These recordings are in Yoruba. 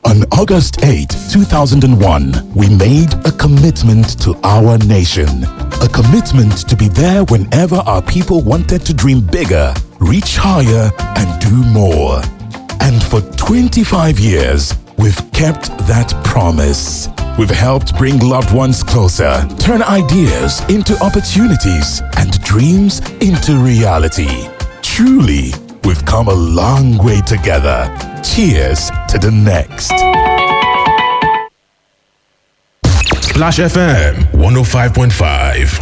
On August 8, 2001, we made a commitment to our nation. A commitment to be there whenever our people wanted to dream bigger, reach higher, and do more. And for 25 years, we've kept that promise. We've helped bring loved ones closer, turn ideas into opportunities, and dreams into reality. Truly, we've come a long way together. Cheers to the next. Splash FM 105.5.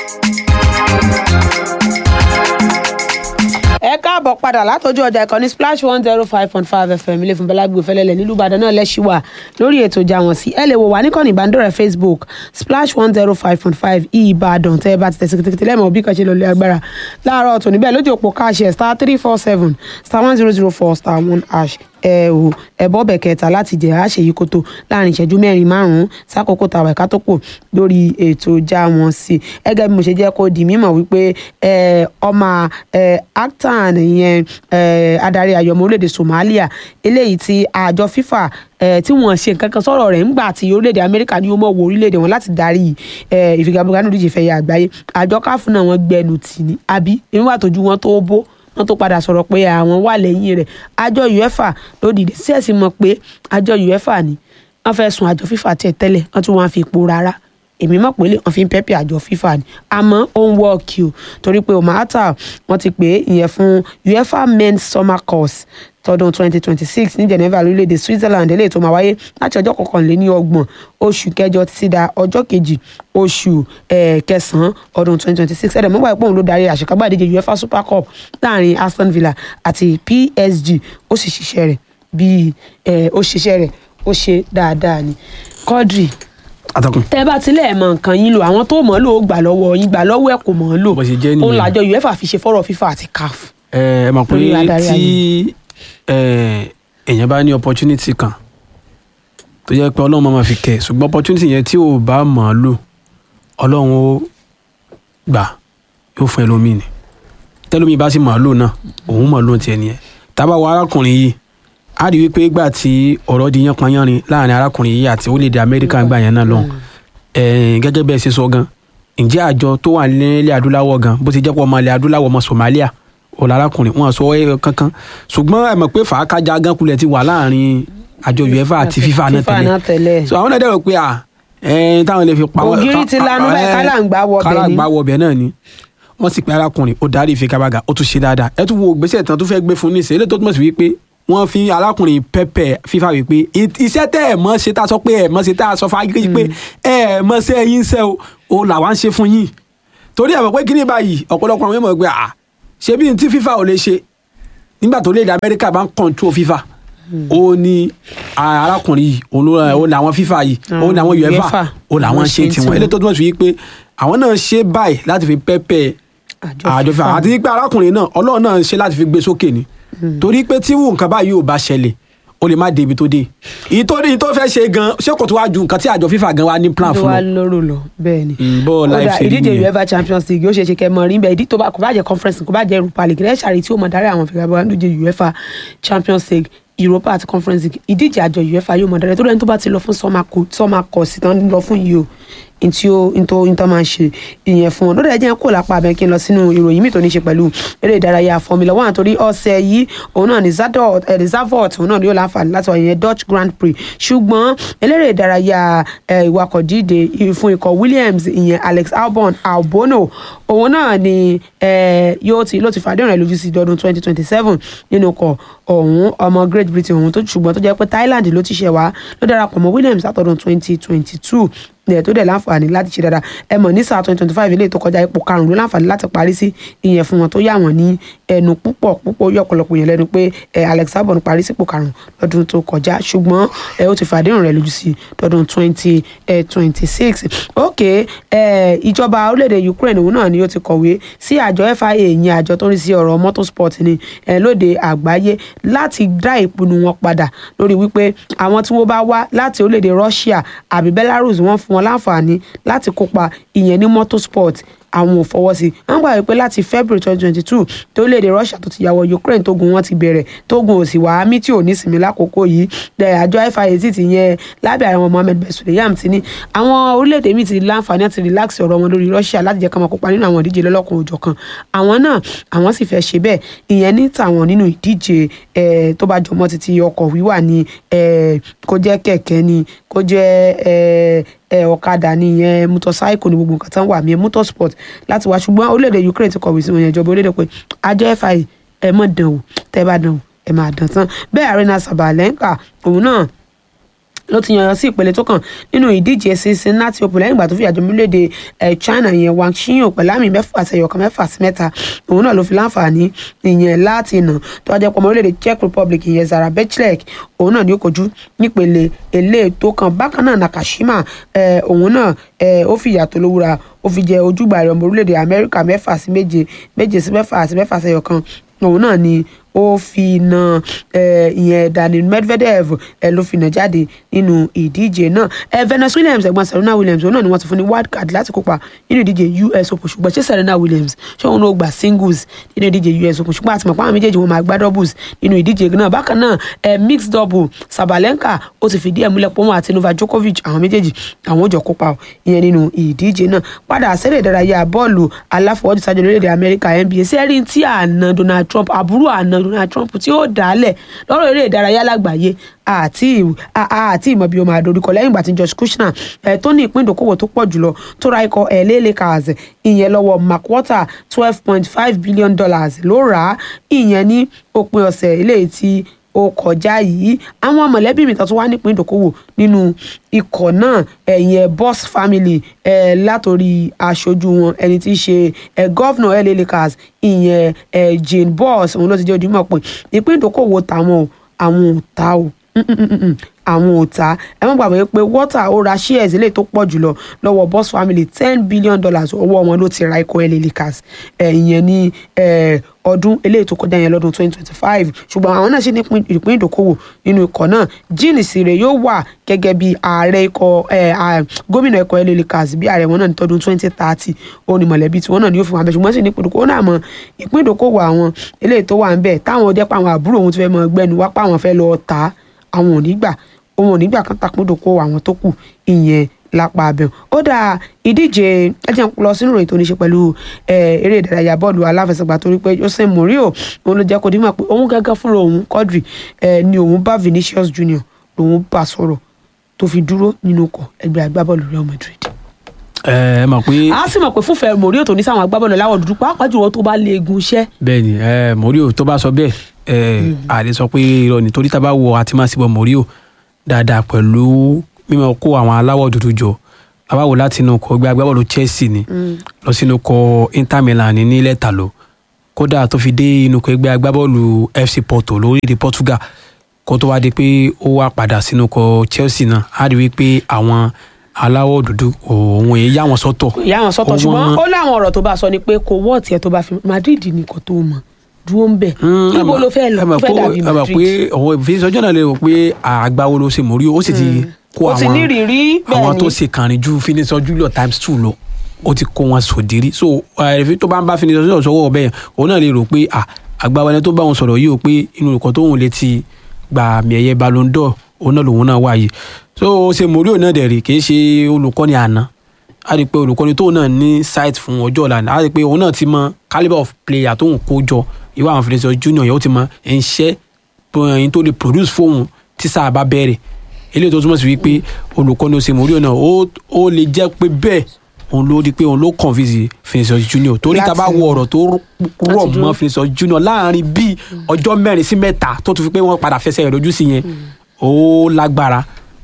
ẹ káàbọ̀ padà látọjú ọjà ìkànnì splash one zero five point five fm ilé fún bẹ́lágbé fẹ́lẹ́lẹ̀ nílùú ìbàdàn náà lẹ́sìn wà lórí ètò ìjà wọn sí ẹ lè wò wá níkànnì ìbánidọ́rẹ̀ẹ́ facebook splash one zero five point five ìbàdàn tẹ́ ẹ bá ti tẹ̀sí kìtìkìtì lẹ́mọ̀ bí kan ṣe lọ́lẹ́ agbára láàárọ̀ ọ̀tún níbẹ̀ lójú òpó káàṣì star three four seven star one zero zero four star one hash ẹ ò ẹbọ bẹ kẹta láti jẹ àṣeyí kótó láàrin ìṣẹ́jú mẹ́rin márùnún sákòókò tàwa ẹka tó pọ̀ lórí ètò ìjà wọn sí ẹgẹ bí mo ṣe jẹ́ kó di mímọ̀ wípé ẹ ọmọ ẹ actan ìyẹn ẹ adarí ayọmọ orílẹ̀-èdè Somalia eléyìí tí àjọ FIFA ẹ tí wọ́n ṣe nǹkan kan sọ̀rọ̀ rẹ̀ ńgbà tí orílẹ̀-èdè Amẹ́ríkà ní ó mọ̀ wọ orílẹ̀-èdè wọn láti darí ẹ ìfigagbága nínú ìdíje fẹ̀yà àgbáyé àjọ káfù náà wọ́n gbẹnu tì ní àbí ìwà tójú wọn tó bó wọn tó padà sọ̀rọ̀ pé àwọn wà lẹ́yìn rẹ̀ àjọ uefa ló dìde sí ẹ̀sìn mọ̀ pé àjọ uefa ni wọ́n fẹ́ sun àjọ fifa tiẹ̀ tẹ́lẹ̀ wọ́n tún wọ́n fi ipò rárá èmi mọ̀ pé wọ́n fi ń pẹ́pẹ́ àjọ fifa ni àmọ́ ó ń wọ́ọ̀kì o torí pé omahata wọ́n ti pè é ìyẹn fún uefa men's summer course tọdún 2026 ní Geneva lórílẹ̀‐èdè Switzerland eléyìí tó máa wáyé láti ọjọ́ kọkànléní ọgbọ̀n oṣù kẹjọ títí da ọjọ́ kejì oṣù kẹsàn-án ọdún 2026 ẹ̀rẹ̀ mọ́gbà ìpòhùn ló darí àṣekágbá ìdíje UEFA Super Cup láàrin Aston Villa àti PSG ó sì ṣiṣẹ́ rẹ̀ bíi ó ṣiṣẹ́ rẹ̀ ó ṣe dáadáa ni Quadri atọ́kùn. tẹ́ bá tilẹ̀ mọ nǹkan yín lò àwọn tó mọ̀ ọ́ lò ó gbà lọ́wọ́ yín gbà lọ́wọ́ ẹ̀ kò mọ̀ ọ́ lò Bó ṣe jẹ́ nìyẹn. òun làjọ UEFA fi ṣe fọ́rọ̀ FIFA àti CAF. ẹ ẹ mọ̀ pé Lórí adarí tí ẹ, èèyàn bá ní opportunity kan tó jẹ́ pé ọlọ́run máa fi kẹ̀ ṣùgbọ́n opportunity yẹn tí ò bá mọ̀ ọ́ lò ọlọ́run ó gbà yóò fún ẹlòmíì ni tẹlómi bá sì mọ̀ ọ́ lò náà òun mọ̀ ọ́ lò tiẹ̀ nìyẹn tábà wọ arákùnrin yìí á rí wípé ìgbà tí ọ̀rọ̀ di yánpọnyánrin láàrin arákùnrin yìí àti orílẹ̀-èdè amẹ́ríkà gbà yẹn náà lọ́hùn ẹ̀ẹ́n gẹ́gẹ́ bẹ́ẹ̀ ṣe sọ gan ǹjẹ́ àjọ tó wà nílẹ̀ adúláwọ̀ gan bó ti jẹ́ pọ̀ ọmọ ilẹ̀ adúláwọ̀ ọmọ Somalia ọ̀la arákùnrin wọn sọ ẹ́ kankan ṣùgbọ́n ẹ mọ̀ pé fàákájà gan kulẹ̀ ti wà láàrin àjọ UEFA àti FIFA náà náà tẹ́lẹ̀ tẹ́lẹ̀. so àwọn náà dẹ̀ rò pé à ẹ̀ẹ́n táwọn lè fi pa wọ́n- Ògiri ti lanu báyìí, ẹ̀, kálàǹgbá wọbẹ̀ ni. kálàǹgbá wọbẹ̀ náà ni wọ́n sì pé arákùnrin ó darí ìfigagbága ó tún ṣe dáadáa ẹ tún wo gbèsè tán tó fẹ́ gbé fún níṣẹ́ eléyìí tó túmọ̀ sí wípé wọ́n fi arákùnrin pẹ́pẹ́ FIFA wípé "I- iṣẹ́ tẹ́ ẹ̀ mọ́ ṣe tá a sọ pé ẹ̀ mọ́ ṣe tá a sọ fún agídí pé ẹ̀ mọ́ ṣe ẹ̀yìn ṣe o o làwa ń ṣe fún yín torí ẹ̀ mọ̀ pé kíní báyìí ọ̀pọ̀lọpọ̀ àwọn èèyàn mọ̀ pé à ṣé bí n tí FIFA ò lè ṣe nígbà tó léde Amẹ́ríkà bá ń control FIFA ó ní a- arákùnrin yìí òun ló- òun làwọn FIFA yìí òun làwọn UEFA, UEFA òun làwọn wọ́n ṣe ṣe tiwọn tiwọn. eléyìí tó túmọ̀ sí wípé àwọn náà ṣe báyìí láti fi pẹ́pẹ́ Àjọ àjọ FIFA. FIFA àti wípé arákùnrin náà ọlọ́run náà ṣe láti fi gbé sókè ni torí pé tí nǹkan báyìí ò bá ṣẹlẹ̀ ó lè má dé ibi tó dé èyí tó ní èyí tó fẹ́ ṣe gan ṣé kò tó wá ju nǹkan tí àjọ FIFA gan wá ní plan tó fún wá un lóró lọ bẹ́ẹ̀ ni. Mm, bó Ó life dà, ṣe rí ìdíje nìyẹn. uefa champions league ó ṣe é ṣe kẹ́ mọ̀ rí bẹ́ẹ̀ ìdí tó bá kò bá jẹ́ conference kò bá jẹ́ europa league rẹ́ṣà rí tí ó mọ̀ darí àwọn fìgbà ìdíje uefa champions league europa àti conference league ìdíje àjọ uefa yóò mọ̀ darí tó lẹ́ni tó bá ti lọ fún summer co- summer course tán lọ fún yìí o ntí ó ntó ntó máa ń ṣe ìyẹn fún wọn lórí ẹjẹ kó lápá abẹ kí n lọ sínú ìròyìn mi tó ní ṣe pẹ̀lú eré ìdárayá formula one torí ọ̀sẹ̀ yìí òun náà ní zadot ẹ zavot òun náà ni yóò láǹfààní láti wà ìyẹn dutch grand prix ṣùgbọ́n eléré ìdárayá ẹ, ìwakọ̀ díje fún ikọ̀ williams ìyẹn alex albon albono òun náà ni ẹ, yóò ti ló ti fàdé rẹ̀ lójú sí ọdún twenty twenty seven nínú ikọ̀ ọ̀hún ọmọ great britain ọ̀hún tó ṣùgbọ́n tó jẹ́ pé thailand ló ti ṣẹ̀ wá ló darapọ̀ mọ́ williams látọdún twenty twenty two ẹ̀ tó dẹ̀ láǹfààní láti ṣe dáadáa ẹ mọ̀ ní sáà twenty twenty five eléyìí tó kọjá ipò karùn-ún ló láǹfààní láti parí sí ìyẹn fún wọn tó yà wọ́n ní ẹnu púpọ̀ púpọ̀ yọ ọ̀pọ̀lọpọ̀ yẹn lẹ́nu pé ẹ Alex Albon parí sípò karùn-ún lọ́dún tó kọjá ṣùgbọ́n ẹ ó ti fàdéhùn rẹ̀ lójú sí lọ́dún twenty twenty six ok ẹ ìjọba orílẹ̀-èdè Ukraine òun náà ni ó ti kọ̀wé sí àjọ FIA ìyẹn àjọ tó ń rí sí ọ̀rọ̀ motorsport ni ẹ lóde àgbáyé láti dá ìpinnu wọn padà lórí wípé àwọn tí wọ́n bá wá láti orílẹ̀-èdè Russia àbí Belarus wọ́n fún wọn láǹfààní láti kópa ìyẹn ní motorsport àwọn ò fọwọ́ sí wọ́n gbà wípé láti february twenty twenty two tó léde russia tó ti yàwọ̀ ukraine tógun wọn ti bẹ̀rẹ̀ tógun ò sì wá mí tí ò ní sinmi lákòókò yìí dẹ̀ àjọ FIA ti yẹn lábẹ́ àwọn mohammed bin sulayam ti ní àwọn orílẹ̀-èdè míì ti láǹfààní àti relax ọ̀rọ̀ wọn lórí russia láti jẹ́ ká máa kópa nínú àwọn ìdíje lọ́lọ́kan òjọ̀kan àwọn náà àwọn sì fẹ́ ṣe bẹ́ẹ̀ ìyẹn ní tàwọn nínú ìdíje eh, tó bá jọmọ́ títí ọkọ̀ wíwà ní eh, kó jẹ́ kẹ̀kẹ́ ni kó jẹ́ eh, ẹ ọ̀kadà ní ìyẹn motorcycle ní gbogbo nǹkan tán wà mí motorsport láti wá ṣùgbọ́n orílẹ̀-èdè Ukraine ti kọ̀wé sí wọn yẹn ìjọba orílẹ̀-èdè pé àjọ FIA ẹ mọ̀ dàn o tẹ́ bá dàn o ẹ máa dàn tán bẹ́ẹ̀ Arena Sabalenka òun náà ló ti yànyàn sí ìpele tó kàn nínú ìdíje Cincinnati Open lẹ́yìn ìgbà tó fi àjọ orílẹ̀-èdè China yẹn Wang Xiyun pẹ̀lú àmì mẹ́fà àti ẹ̀yọ̀kan mẹ́fà sí mẹ́ta òun náà ló fi láǹfààní ìyẹn láti nà tó wájú pọ̀ ọmọ orílẹ̀-èdè Czech Republic ìyẹn Zara Bechlek òun náà ní ó kojú nípele eléyìí tó kàn bákan náà Nakashima òun náà ó fi ìyàtọ̀ lówùra ó fi jẹ ojúgbà rẹ̀ ọmọ orílẹ̀-èdè Amẹ́ríkà mẹ́fà sí méje méje sí mẹ́fà àti mẹ́fà sí ẹ̀yọ̀kan òun náà ni ó fi na ìyẹn Daniil Medvedev ẹ ló fi nà jáde nínú ìdíje náà ẹ Venus Williams ẹ̀gbọ́n Serena Williams òun náà ni wọ́n ti fún ní wild card láti kópa nínú ìdíje US Open ṣùgbọ́n ṣé Serena Williams ṣé òun náà gba singles nínú ìdíje US Open ṣùgbọ́n àti mọ̀ pé àwọn méjèèjì wọn máa gbá doubles nínú ìdíje náà bákan náà ẹ mixed double Sabalenka ó ti fìdí ẹ̀ múlẹ̀ pé òun àti Novak Djokovic àwọn méjèèjì àwọn ò jọ kópa ìyẹn nínú ìdíje náà padà sẹ́lẹ̀ ìdárayá bọ́ọ̀lù aláfọwọ́jù sájọ lórílẹ̀‐èdè Amẹ́ríkà NBA sẹ́rí tí àna Donald Trump àbúrò àna Donald Trump tí ó dálẹ̀ lọ́rọ̀ eré ìdárayá lágbàáyé àti àti ìmọ̀ bí o máa dorúkọ lẹ́yìn ìgbà tí Josh Kushner ẹ̀ tó ní ìpín ìdókòwò tó pọ̀ jùlọ tó ra ikọ̀ LA Lakers ìyẹn lọ́wọ́ Mark Water twelve point five billion dollars ló rà á ìyẹn ní òpin ọ̀sẹ̀ eléyìí tí ó kọjá yìí àwọn mọ̀lẹ́bí mi tó wá nípìn ìdókòwò nínú ikọ̀ náà ẹ̀yìn boss family ẹ̀ látòrí aṣojú wọn ẹni tí í ṣe ẹ̀ gọ́vnà LA Lakers ìyẹn ẹ̀ Jane Boss òun ló ti jẹ́ ojúmọ̀ pé ìpín ìdókòwò tàwọn o àwọn ò ta o àwọn ò ta ẹ má gbàgbé pé water ó ra shares eléyìí tó pọ̀ jùlọ lọ́wọ́ boss family ten billion dollars owó wọn ló ti ra ikọ̀ LA Lakers ìyẹn ní ọdún eléyìí tó kọjá yẹn lọ́dún twenty twenty five ṣùgbọ́n àwọn náà ṣe ní ìpín ìdókòwò nínú ikọ̀ náà Jean Sire yóò wà gẹ́gẹ́ bí ààrẹ ikọ̀ gómìnà ikọ̀ LA Lakers bí ààrẹ wọn náà ní tọdún twenty thirty òun ni mọ̀lẹ́bí tí wọ́n náà ní yóò fi wọn abẹ́ ṣùgbọ́n sì ní ìpín ìdókòwò náà mọ ìpín ìdókòwò àwọn eléyìí tó wà ń bẹ̀ táwọn jẹ́ pé àwọn àbúrò òun ti fẹ́ mọ gbẹ́nu wá pé àwọn fẹ́ lọ tà àwọn ò ní gbà òun ò ní gbà kan takúndòkó àwọn tó kù ìyẹn lápá abẹ́hùn ó dà ìdíje ẹjẹ lọ sínú ìròyìn tó ní ṣe pẹ̀lú eré ìdárayá bọ́ọ̀lù aláfẹsẹ̀gbá torí pé Jose Mourinho òun ló jẹ́ kó dímọ̀ pé òun gẹ́gẹ́ fúnra òun Quadri ni òun bá Vinicius Junior lòun bá sọ̀rọ̀ tó fi dúró nínú ọkọ̀ ẹgbẹ́ agbábọ́ọ̀lù Real Madrid ẹ mọ̀ pé. a sì mọ̀ pé fúnfẹ́ Mourinho tó ní sáwọn agbábọ́ọ̀lù láwọ̀ dúdú pàápàá jùlọ tó bá lè egun iṣẹ́. bẹ́ẹ̀ni ẹ Mourinho tó bá sọ bẹ́ẹ̀ ẹ àlè sọ pé irọ́ ni torí tá a bá wo àti máa síbọ̀ Mourinho dáadáa pẹ̀lú mímọ kó àwọn aláwọ̀ dúdú jọ abáwo láti inú kọ gbé agbábọ́ọ̀lù Chelsea ni lọ sínú kọ Inter Milan ní lẹ́tà lọ kódà tó fi dé inú kọ ẹgbẹ́ agbábọ́ọ̀lù FC Porto lórílẹ̀‐èdè Portugal kó tó wá di pé ó wá padà sínú kọ Chelsea náà á rí wípé àwọn aláwọ̀ dúdú òun èyí yá wọn sọ́tọ̀. yá wọn sọ́tọ̀ ṣùgbọ́n ó láwọn ọ̀rọ̀ tó bá sọ ni pé kò wọ́ọ̀tì ẹ̀ tó bá fi Madrid nìkan tó mọ̀ dúró ń bẹ̀ níbo ló fẹ́ lọ fẹ́ dàbí ẹ mọ̀ Madrid. pé ọ̀wọ́ ìfisọ́jọ́ náà lè rò pé àgbáwo ló ṣe Mourinho ó sì ti kó ó ti àwọn ní ìrírí bẹ́ẹ̀ àwọn ni. tó ṣe kàrin ju Vinicius Junior times two lọ ó ti kó wọn sòdírí so ẹ̀ẹ́dẹ́fì tó bá ń bá Vinicius Junior sọ́wọ́ ọ̀bẹ yẹn òun náà lè rò pé à àgbáwo ẹni tó bá wọn sọ̀rọ̀ yìí ó pé inú olùkọ́ tó ń lè ti gba àmì ẹ̀yẹ Ballon d'Or òun náà lòun náà wáyé so ṣe Mourinho náà dẹ̀ rí kì í ṣe olùkọ́ni àná a rí i pé olùkọ́ni tóun náà ní site fún ọjọ́ ọ̀la a rí i pé òun náà ti mọ calibre of player tóun kó jọ ìwà àwọn Vinicius Junior yẹn ó ti mọ iṣẹ́ ẹyin tó lè produce fóun tí sáà bá bẹ̀rẹ̀ eléyìí tó túmọ̀ sí wípé olùkọ́ni ó ṣe Mourinho náà ó ó lè jẹ́ pé bẹ́ẹ̀ òun ló di pé òun ló convince Vinicius Junior torí tá a bá Láti- wo ọ̀rọ̀ tó rọ̀ láti dúró. mọ́ Vinicius Junior láàrin bíi ọjọ́ mẹ́rin sí mẹ́ta tó tún fi pé wọ́n padà fẹsẹ̀ rẹ̀ lójú sí yẹn ó lágbára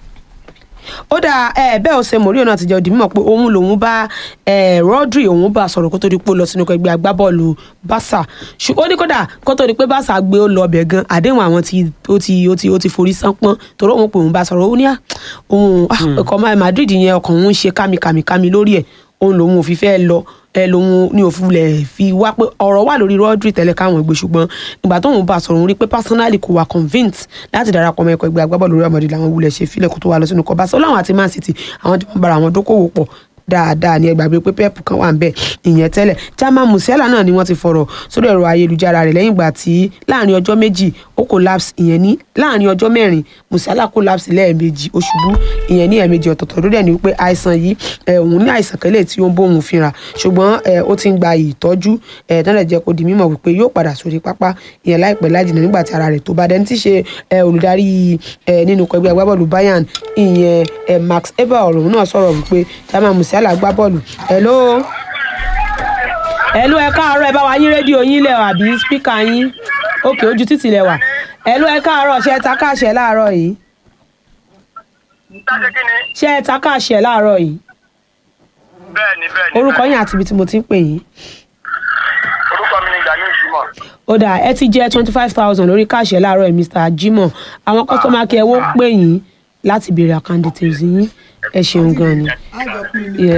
ó dà ẹ bẹ́ẹ̀ ó ṣe Mourinho náà ti jẹ́ òdìmọ̀ pé òun lòun bá ẹ Rodri òun bá sọ̀rọ̀ kó tó di pé ó lọ sínú ẹgbẹ́ agbábọ́ọ̀lù Barca ṣùgbọ́n ó ní kódà kó tó di pé Barca gbé ó lọ ọbẹ̀ gan àdéhùn àwọn tí ó ti ó ti ó ti forí sánpọ́n torí òun pé òun bá sọ̀rọ̀ ó ní à òun ọkọ̀ máa Madrid yẹn ọkàn òun ń ṣe kámikàmikàmi lórí ẹ̀ òun lòun ò fi fẹ́ lọ ẹ lòun ní òfin lẹ̀ fi wá pé ọ̀rọ̀ wà lórí Rodri tẹ́lẹ̀ káwọn gbé ṣùgbọ́n ìgbà tóun bá sọ̀rọ̀ òun rí pé personally kò wà convinced láti darapọ̀ mọ́ ẹ̀kọ́ ẹgbẹ́ agbábọ́ọ̀lù Real Madrid làwọn wulẹ̀ ṣe fílẹ̀ kó tó wà lọ sínú kọ́ Barca ó láwọn àti Man City àwọn tí wọ́n bára àwọn dókòwò pọ̀ dáadáa ní ẹgbàgbé pé pep kan wà ń bẹ ìyẹn tẹ́lẹ̀ Jamal Musiala náà ni wọ́n ti fọ̀rọ̀ sórí ẹ̀rọ ayélujára rẹ̀ lẹ́yìn ìgbà tí láàrin ọjọ́ méjì ó collapse ìyẹn ní láàrin ọjọ́ mẹ́rin Musiala collapse lẹ́ẹ̀mejì ó ṣubú ìyẹn ní ẹ̀ẹ̀mejì ọ̀tọ̀ọ̀tọ̀ lórí ẹ̀ ní wípé àìsàn yìí ẹ̀ òun ní àìsàn kẹ́lẹ̀ tí ó ń bóun fínra ṣùgbọ́n ẹ̀ ó ti ń gba ìtọ́jú ẹ̀ tán lè jẹ́ kó di mímọ̀ wípé yóò padà sórí pápá ìyẹn láìpẹ́ lájìnà nígbà tí ara rẹ̀ tó bá dẹni tí ṣe ẹ̀ olùdarí ẹ̀ nínú ẹgbẹ́ agbábọ́ọ̀lù Bayern ìyẹn ẹ̀ Max Eber ọ̀rọ̀ náà sọ̀rọ̀ wípé Jamal Musiala gbá bọ́ọ̀lù hello hello ẹ káàárọ̀ ẹ bá wa yín rédíò yín lẹ̀ àbí spíkà yín òkè ojú títì lẹ̀ wà hello ẹ káàárọ̀ ṣe ẹ ta káàṣẹ láàárọ̀ yìí Dáṣe kí ni? ṣe ẹ ta káàṣẹ láàárọ̀ yìí Bẹ́ẹ̀ni bẹ́ẹ̀ni. orúkọ bẹ́ẹ̀ni. yín àti ibi tí mo ti ń pè yín Orúkọ mi ni Gani Jimoh. ó dà ẹ ti jẹ twenty five thousand lórí káàṣẹ láàárọ̀ yìí Mr. Jimoh àwọn kọ́sọ́mà kí ẹ wó pè yín láti béèrè account details yín ẹ ṣeun gan ni. Yeah.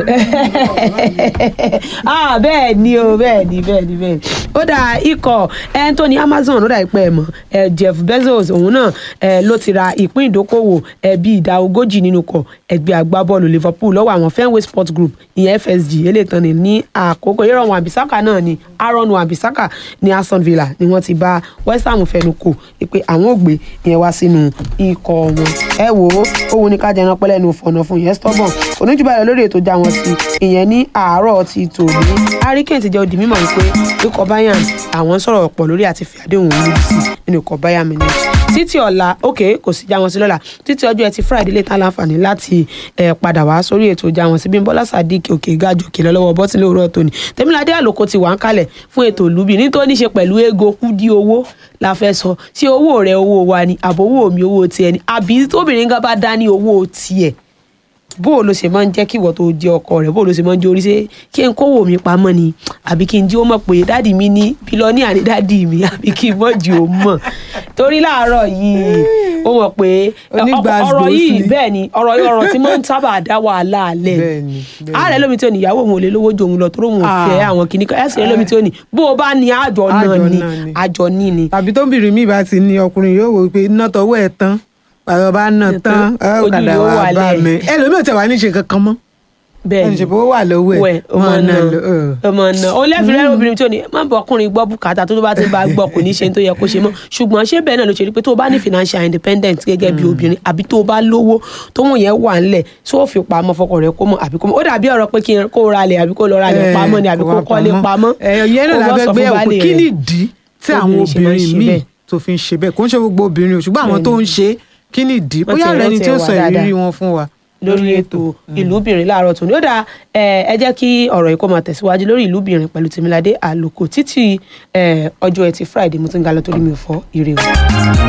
ah bẹ́ẹ̀ ni o bẹ́ẹ̀ ni bẹ́ẹ̀ ni bẹ́ẹ̀ ni ó dà ikọ̀ ẹni tó ní Amazon ó dà ìpẹ́ ẹ̀ mọ́ ẹ Jeff Bezos òun náà ẹ ló ti ra ìpín ìdókòwò ẹ bí ìdá ogójì nínú kọ ẹgbẹ́ agbábọ́ọ̀lù Liverpool lọ́wọ́ àwọn Fenway Sports Group ìyẹn FSG eléyìí ní ní àkókò ìrọ̀ wọn àbísákà náà ni Aaron Wan-Bissaka ní Aston Villa ni wọ́n ti bá West Ham fẹnu kò pé àwọn ò gbé ìyẹn wá sínú ikọ̀ wọn ẹ wò ó òun ní ká jẹran pẹ́lẹ́ nu fọ̀nà fún yẹn stubborn oníjùbà rẹ̀ lórí ètò já wọn sí ìyẹn ní àárọ̀ ti tòní hurricane ti jẹ́ odi mímọ̀ wípé ikọ̀ Bayern àwọn sọ̀rọ̀ pọ̀ lórí àti fi àdéhùn òun lójú sí nínú ikọ̀ Bayern Munich títí ọ̀la ok kò sí já wọn sí lọ́la títí ọjọ́ ẹtì Friday lè tán láǹfààní láti ẹ̀ padà wá sórí ètò já wọn sí Bímbọ́lá Sadiq òkè gájò òkè lọ́wọ́ bọ́tí lóòrọ̀ tóní Tèmiládé Àlòkò ti wà ń kalẹ̀ fún ètò ìlúbi nítorí ní ṣe pẹ̀lú ego kúdí owó la fẹ́ sọ ṣé owó rẹ owó wa ni àbówó mi owó tiẹ̀ ni àbí tóbìnrin gan bá dá ní owó tiẹ̀ bó o lo ṣe máa ń jẹ́ kí ìwọ tó jẹ́ ọkọ rẹ̀ bó o lo ṣe máa ń jẹ́ orí ṣe kí n kówó mi pamọ́ ni àbí kí n jí ó mọ̀ pé dáàdì mi ní bílọ́níà ní dáàdì mi àbí kí n mọ̀ jù ó mọ̀ torí láàárọ̀ yìí ó mọ̀ pé Onígbàsgbòsì ọ̀rọ̀ yìí ni. bẹ́ẹ̀ ni ọ̀rọ̀ yìí ọ̀rọ̀ tí máa ń sábà dá wàhálà alẹ́ Bẹ́ẹ̀ni, bẹ́ẹ̀ni. ààrẹ lómi tí ò ní ìyàwó òun ò lè lówó ju òun lọ torí òun ò Ah. fẹ́ àwọn kìnnì kan ẹ̀sìn lómi tí ò ní bó o bá ní àjọ náà Àjọ ni náà ni. àjọ ní ni tàbí tóbìnrin mi bá ti ní ọkùnrin yóò wò pé iná tọwọ́ ẹ̀ tán pàrọ̀ bá ná tán Ojú ọ̀kadà yóò wà wà bá lẹ̀. mi ẹlòmíì tẹ̀ wá ní ṣe kankan mọ́ bẹ́ẹ̀ ẹni ni ṣe bó wà lọ́wọ́ wẹ̀ ẹ̀ ọmọ máa ná náà lọ, ẹ̀. ọmọ náà ó lẹ́fìrẹ́ obìnrin tí ò ní má bọ̀ ọkùnrin gbọ́ bùkátà tó tó bá ti bá gbọ́ kò ní ṣe tó yẹ kó ṣe mọ́ ṣùgbọ́n ṣé bẹ́ẹ̀ náà ló ṣe rí pé tó o bá ní financial independence gẹ́gẹ́ bí obìnrin àbí tó o bá lówó tó wọ̀n yẹn wà ńlẹ̀ tó o fi pamọ́ fọkàn rẹ kó mọ̀ àbí kó mọ̀ ó dàbí ọ̀rọ̀ pé kí n kó ra lẹ̀ àbí kó lọ ra lẹ̀ Ẹ̀, pamọ́ ni àbí kó wà kọ́lé pamọ́ ẹ̀ yẹn náà kó la wọ́n fẹ́ sọ gbé fún ẹ̀wò baálé kí rẹ̀. ni ìdí tí àwọn Obìnrin ṣe máa ń obìnrin ṣe míì bẹ́ẹ̀. tó fi ń ṣe bẹ́ẹ̀ kò ń ṣe gbogbo obìnrin o ṣùgbọ́n àwọn tó ń ṣe kí ni ìdí Wọ́n bóyá ti rẹ ni rántí tí ó ẹ̀ wá sọ ìrírí dáadáa. wọn fún wa lórí ètò ìlúbìnrin láàárọ̀ tòní ó dáa ẹ ẹ jẹ́ kí ọ̀rọ̀ yìí kó máa tẹ̀síwájú lórí ìlúbìnrin pẹ̀lú Tèmiládé Àlòkò títí ẹ, ọjọ́ ẹtì Friday mo ti ń ga lọ torí mi ò fọ́ ire o.